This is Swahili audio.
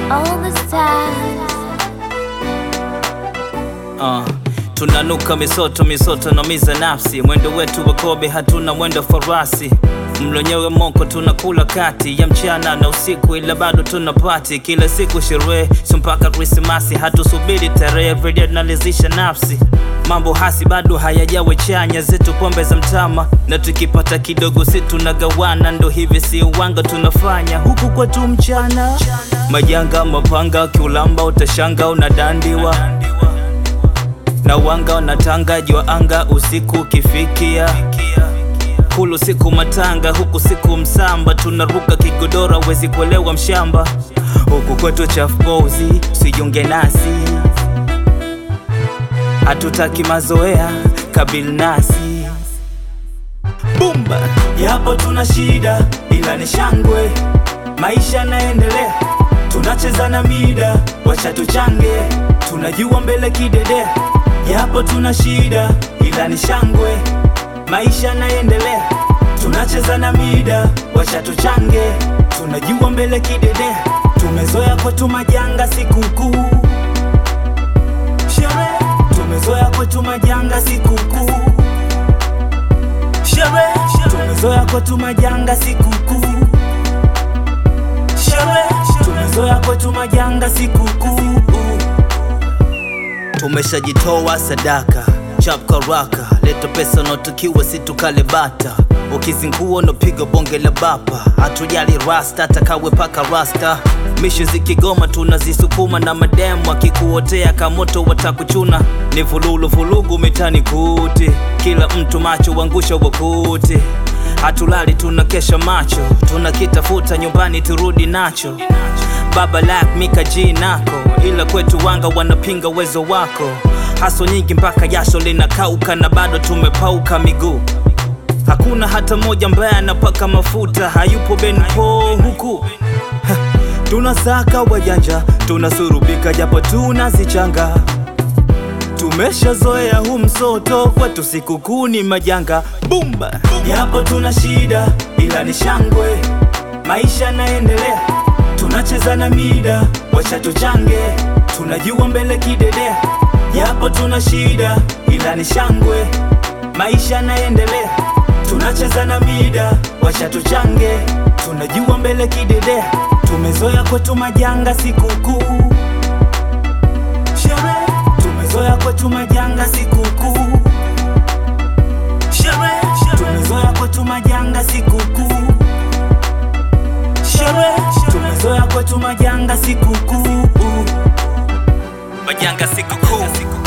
all the stars. Uh, tunanuka misoto misoto na miza nafsi, mwendo wetu wa kobe, hatuna mwendo farasi. Mlonyewe moko tunakula kati ya mchana na usiku, ila bado tuna pati kila siku sherehe, so mpaka Krismasi hatusubiri tarehe, everyday tunalizisha nafsi. Mambo hasi bado hayajawe chanya, zetu pombe za mtama, na tukipata kidogo si tunagawana, ndo hivi si uwanga tunafanya huku kwetu mchana. Majanga mapanga kiulamba, utashanga unadandiwa na wanga wanatanga jua anga usiku ukifikia kulu siku matanga huku siku msamba tunaruka kigodora wezi kuelewa mshamba huku kwetu chafbozi sijiunge nasi hatutaki mazoea kabil nasi bumba yapo tuna shida ila ni shangwe maisha yanaendelea tunacheza na mida wacha tuchange tunajua mbele kidedea yapo tuna shida ila ni shangwe maisha yanaendelea tunacheza na mida wacha tuchange tunajua mbele kidedea tumezoea kwetu majanga sikukuu sherehe tumezoea kwetu majanga sikukuu sherehe tumezoea kwetu majanga sikukuu sherehe tumezoea kwetu majanga sikukuu tumeshajitoa sadaka chap karaka leta pesa unaotukiwa situkale bata ukizingua unapiga bonge la bapa hatujali rasta atakawe paka rasta mishu zikigoma tunazisukuma na mademu akikuotea kamoto watakuchuna ni vululu vulugu mitani kuti kila mtu macho wangusha wakuti hatulali tunakesha macho tunakitafuta nyumbani turudi nacho baba lak mika G nako ila kwetu wanga wanapinga uwezo wako haso nyingi mpaka jasho linakauka na bado tumepauka miguu hakuna hata moja ambaye anapaka mafuta hayupo benpo huku Ha, tunasaka wajanja tunasurubika japo tunazichanga tumeshazoea hu msoto kwetu sikukuu ni majanga bumba yapo tuna shida ila ni shangwe maisha yanaendelea tunacheza na mida wacha tuchange tunajua mbele kidedea yapo tuna shida ila ni shangwe maisha yanaendelea tunacheza na mida wacha tuchange tunajua mbele kidedea tumezoea kwetu majanga sikukuu sherehe tumezoea kwetu majanga sikukuu sherehe tumezoea kwetu majanga sikukuu sherehe tumezoea kwetu majanga sikukuu majanga sikukuu